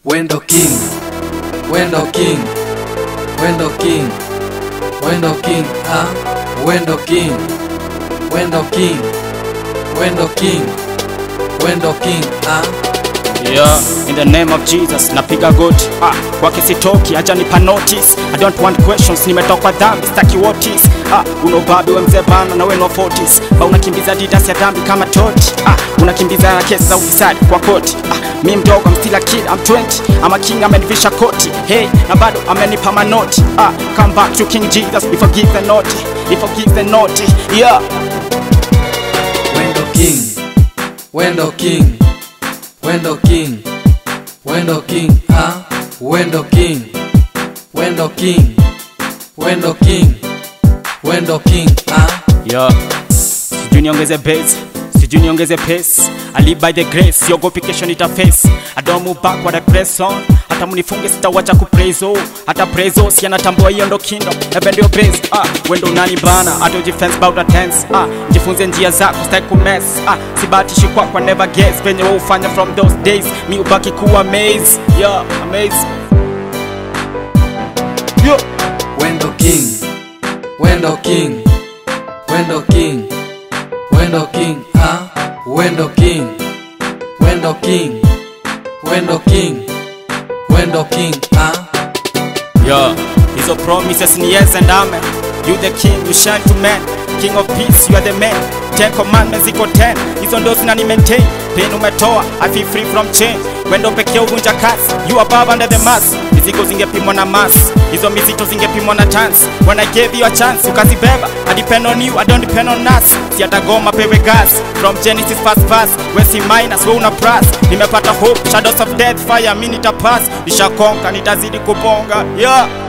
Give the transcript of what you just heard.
Wendo King, Wendo King, Wendo King, Wendo King, ah, Wendo King, Wendo King, Wendo King, Wendo King, ah. Yeah, in the name of Jesus napiga goti ah, kwake sitoki, acha nipa notice. I don't want questions, nimetoka dhambi, staki wotis ah, unobabi we mzee bana na wenu wa 40s ba unakimbiza didas ya dhambi kama toti ah, unakimbiza na kesi za ufisadi kwa koti ah, mi mdogo I'm still a kid, I'm 20 I'm a king, amenivisha koti hey, na bado amenipa manoti ah, come back to King Jesus, we forgive the naughty, we forgive the naughty yeah Wendo King, Wendo King, Wendo King, Wendo King, ah, Wendo King, Wendo King, Wendo King, Wendo King, ah. Yo, sijui niongeze base, sijui niongeze pace. I live by the grace, siogopi kesho nitaface. I don't move back what I press on. Hata mnifunge sitawacha kupraise oh. Hata praise oh, si anatambua hiyo ndo kingdom. Ebe ndio base, ah, wendo nani bana, hata ujifence bout a tense. Ah, jifunze njia zako, sitaki kumess. Ah, sibatishi kwa kwa never guess. Venye wewe ufanya from those days, mi ubaki kuwa amaze. Yeah, amaze. Yo. Wendo King, Wendo King, Wendo King, Wendo King, ah, Wendo King, Wendo King, Wendo King, Wendo King, ah. Yo, hizo promises ni yes and amen. You the king, you shine to men. King of peace, you are the man. Ten commandments ziko ten, hizo ndo zinani maintain. Pain umetoa, I feel free from change. Wendo pekee uvunja kasi, you above under the mass. Mizigo zingepimwa na mass, hizo mizito zingepimwa na chance. When I gave you a chance, ukazibeba. I depend on you, I don't depend on us. Si hata goma pewe gas, from Genesis first verse. We si minus, we una plus. Nimepata hope, shadows of death, fire, mi nitapass. Nishakonka, nitazidi kubonga, yeah.